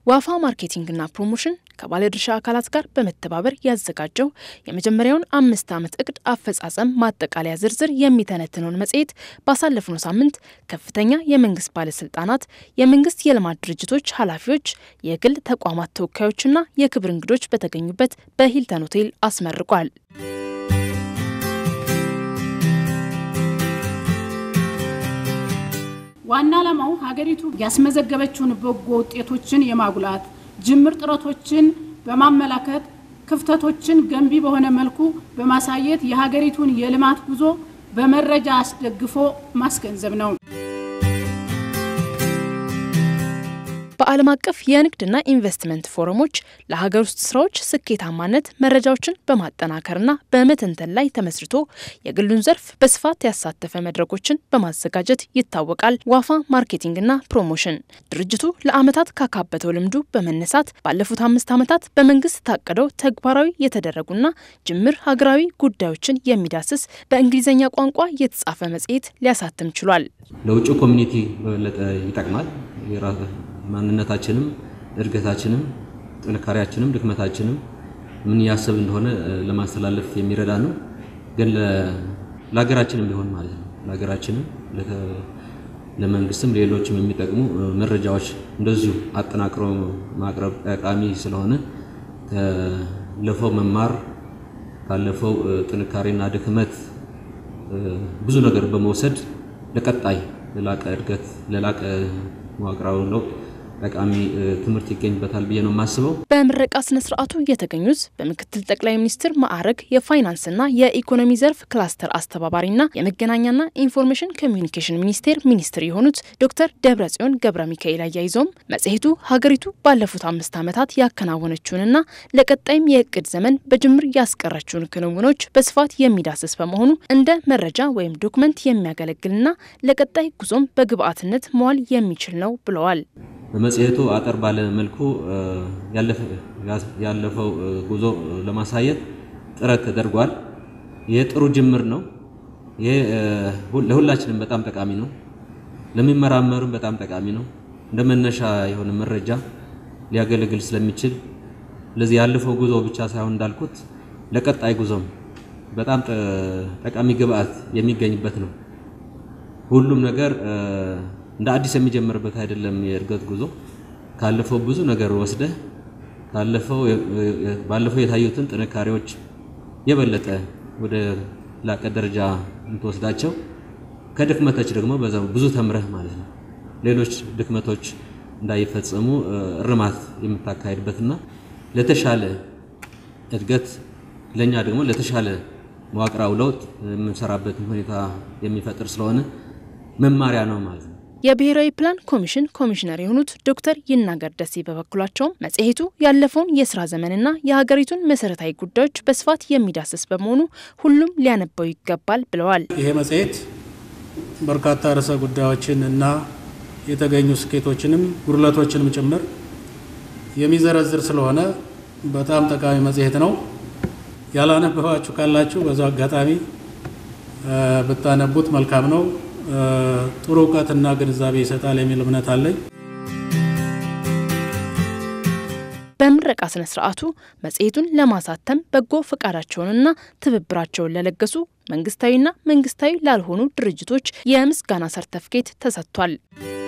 ዋፋ ማርኬቲንግና ፕሮሞሽን ከባለድርሻ አካላት ጋር በመተባበር ያዘጋጀው የመጀመሪያውን አምስት ዓመት እቅድ አፈጻጸም ማጠቃለያ ዝርዝር የሚተነትነውን መጽሔት ባሳለፍነው ሳምንት ከፍተኛ የመንግስት ባለስልጣናት፣ የመንግስት የልማት ድርጅቶች ኃላፊዎች፣ የግል ተቋማት ተወካዮችና የክብር እንግዶች በተገኙበት በሂልተን ሆቴል አስመርቋል። ዋና ዓላማው ሀገሪቱ ያስመዘገበችውን በጎ ውጤቶችን የማጉላት ጅምር ጥረቶችን በማመላከት ክፍተቶችን ገንቢ በሆነ መልኩ በማሳየት የሀገሪቱን የልማት ጉዞ በመረጃ አስደግፎ ማስገንዘብ ነው። በዓለም አቀፍ የንግድና ኢንቨስትመንት ፎረሞች ለሀገር ውስጥ ስራዎች ስኬታማነት መረጃዎችን በማጠናከርና በመተንተን ላይ ተመስርቶ የግሉን ዘርፍ በስፋት ያሳተፈ መድረኮችን በማዘጋጀት ይታወቃል። ዋፋ ማርኬቲንግና ፕሮሞሽን ድርጅቱ ለዓመታት ካካበተው ልምዱ በመነሳት ባለፉት አምስት ዓመታት በመንግስት ታቅደው ተግባራዊ የተደረጉና ጅምር ሀገራዊ ጉዳዮችን የሚዳስስ በእንግሊዝኛ ቋንቋ የተጻፈ መጽሔት ሊያሳትም ችሏል። ለውጭ ኮሚኒቲ በበለጠ ይጠቅማል። ማንነታችንም እድገታችንም ጥንካሬያችንም ድክመታችንም ምን ያሰብ እንደሆነ ለማስተላለፍ የሚረዳ ነው። ግን ለሀገራችንም ሊሆን ማለት ነው። ለሀገራችንም ለመንግስትም ሌሎችም የሚጠቅሙ መረጃዎች እንደዚሁ አጠናቅሮ ማቅረብ ጠቃሚ ስለሆነ ካለፈው መማር ካለፈው ጥንካሬና ድክመት ብዙ ነገር በመውሰድ ለቀጣይ ለላቀ እድገት ለላቀ መዋቅራዊ ለውጥ ጠቃሚ ትምህርት ይገኝበታል ብዬ ነው የማስበው። በምረቃ ስነ ስርዓቱ የተገኙት በምክትል ጠቅላይ ሚኒስትር ማዕረግ የፋይናንስና የኢኮኖሚ ዘርፍ ክላስተር አስተባባሪና የመገናኛና ኢንፎርሜሽን ኮሚዩኒኬሽን ሚኒስቴር ሚኒስትር የሆኑት ዶክተር ደብረጽዮን ገብረ ሚካኤል አያይዘውም መጽሔቱ ሀገሪቱ ባለፉት አምስት ዓመታት ያከናወነችውንና ለቀጣይም የእቅድ ዘመን በጅምር ያስቀረችውን ክንውኖች በስፋት የሚዳስስ በመሆኑ እንደ መረጃ ወይም ዶክመንት የሚያገለግልና ለቀጣይ ጉዞም በግብአትነት መዋል የሚችል ነው ብለዋል። በመጽሔቱ አጠር ባለ መልኩ ያለፈው ጉዞ ለማሳየት ጥረት ተደርጓል። ይህ ጥሩ ጅምር ነው። ይህ ለሁላችንም በጣም ጠቃሚ ነው። ለሚመራመሩም በጣም ጠቃሚ ነው። እንደ መነሻ የሆነ መረጃ ሊያገለግል ስለሚችል ለዚህ ያለፈው ጉዞ ብቻ ሳይሆን እንዳልኩት ለቀጣይ ጉዞም በጣም ጠቃሚ ግብአት የሚገኝበት ነው። ሁሉም ነገር እንደ አዲስ የሚጀምርበት አይደለም። የእድገት ጉዞ ካለፈው ብዙ ነገር ወስደህ ካለፈው ባለፈው የታዩትን ጥንካሬዎች የበለጠ ወደ ላቀ ደረጃ የምትወስዳቸው ከድክመቶች ደግሞ በዛው ብዙ ተምረህ ማለት ነው። ሌሎች ድክመቶች እንዳይፈጸሙ እርማት የምታካሄድበትና ለተሻለ እድገት ለኛ ደግሞ ለተሻለ መዋቅራዊ ለውጥ የምንሰራበትን ሁኔታ የሚፈጥር ስለሆነ መማሪያ ነው ማለት ነው። የብሔራዊ ፕላን ኮሚሽን ኮሚሽነር የሆኑት ዶክተር ይናገር ደሴ በበኩላቸውም መጽሔቱ ያለፈውን የስራ ዘመንና የሀገሪቱን መሰረታዊ ጉዳዮች በስፋት የሚዳስስ በመሆኑ ሁሉም ሊያነበው ይገባል ብለዋል። ይሄ መጽሔት በርካታ ርዕሰ ጉዳዮችን እና የተገኙ ስኬቶችንም ጉድለቶችንም ጭምር የሚዘረዝር ስለሆነ በጣም ጠቃሚ መጽሔት ነው። ያላነበባችሁ ካላችሁ በዛው አጋጣሚ ብታነቡት መልካም ነው። ጥሩ እውቀትና ግንዛቤ ይሰጣል የሚል እምነት አለኝ። በምረቃ ስነ ስርዓቱ መጽሔቱን ለማሳተም በጎ ፈቃዳቸውንና ትብብራቸውን ለለገሱ መንግስታዊና መንግስታዊ ላልሆኑ ድርጅቶች የምስጋና ሰርተፍኬት ተሰጥቷል።